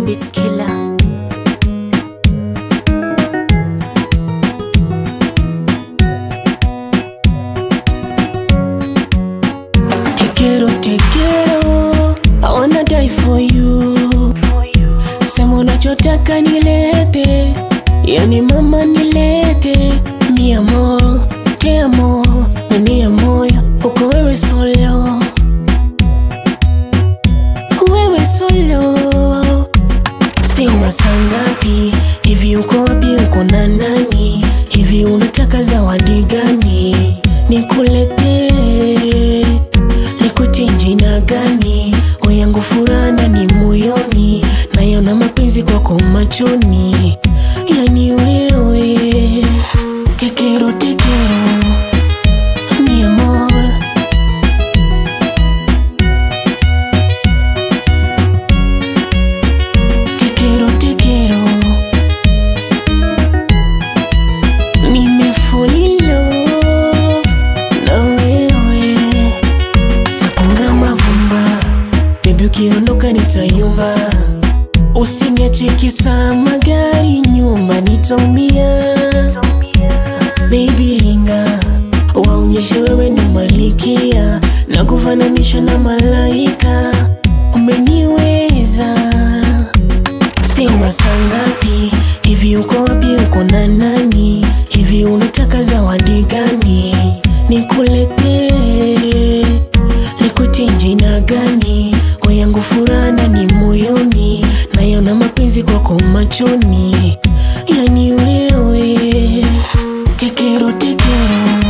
beat killer. Te quiero, te quiero, I wanna die for you. Sema unachotaka nilete, yani mama nilete. Mi amor, te amo, ndani ya moyo uko wewe solo, wewe solo. Sema saa ngapi hivi, uko wapi? Uko na nani hivi? Unataka zawadi gani nikuletee? Nikutie jina gani? Oyangu furaha ndani moyoni, nayona mapenzi kwako machoni, yani wewe tekero tekero, mi amor Te quiero, te quiero. Nime fall in love na wewe, takonga mavumba, bebi, ukiondoka nitayumba. Usiniache kisa magari nyuma, nitaumia. Baby ringa, waonyeshe wewe ndo malikia, na kufananisha na malaika, umeniweza Sema saa ngapi hivi, uko wapi? Uko na nani hivi? Unataka zawadi gani nikuletee? Nikutie jina gani? Oyangu furaha ndani moyoni, nayona mapenzi kwako machoni, yani wewe tekero tekero